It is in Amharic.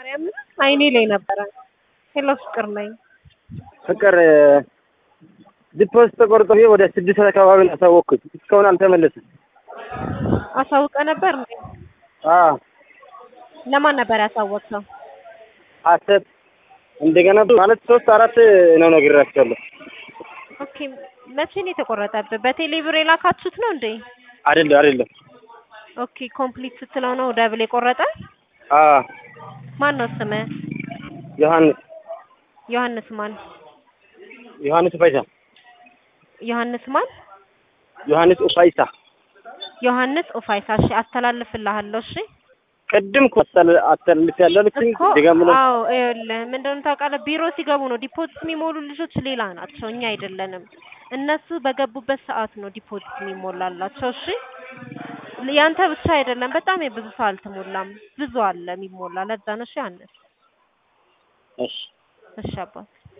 ማርያምን አይኔ ላይ ነበረ። ሄሎ ፍቅር ነኝ። ፍቅር ዲፖዚት ተቆርጦ ብዬ ወደ ስድስት ሰዓት አካባቢ ነው ያሳወቅኩት። እስካሁን አልተመለሰም። አሳውቀ ነበር እንዴ? አዎ ለማን ነበር ያሳወቅኸው? ሀሰት እንደገና ማለት ሶስት አራት ነው ነግሬያቸዋለሁ። ኦኬ መቼ ነው የተቆረጠብህ? በቴሌ ብር የላካችሁት ነው እንዴ? አይደለም አይደለም። ኦኬ ኮምፕሊት ስትለው ነው ደብል የቆረጠ? አዎ ማን ነው ስምህ? ዮሐንስ ዮሐንስ ማን? ዮሐንስ ኡፋይሳ ዮሐንስ ማን? ዮሐንስ ኡፋይሳ ዮሐንስ ኡፋይሳ። እሺ አስተላልፍልሃለሁ። እሺ ቅድም እኮ አስተላልፍ ያለው ልክ እኮ ድገም ብሎ አዎ፣ ይኸውልህ ምን እንደሆነ ታውቃለህ? ቢሮ ሲገቡ ነው ዲፖዚት የሚሞሉ ልጆች ሌላ ናቸው፣ እኛ አይደለንም። እነሱ በገቡበት ሰዓት ነው ዲፖዚት የሚሞላላቸው። እሺ ያንተ ብቻ አይደለም፣ በጣም የብዙ ሰው አልተሞላም። ብዙ አለ የሚሞላ። ለዛ ነው። እሺ ዮሐንስ። እሺ እሺ አባት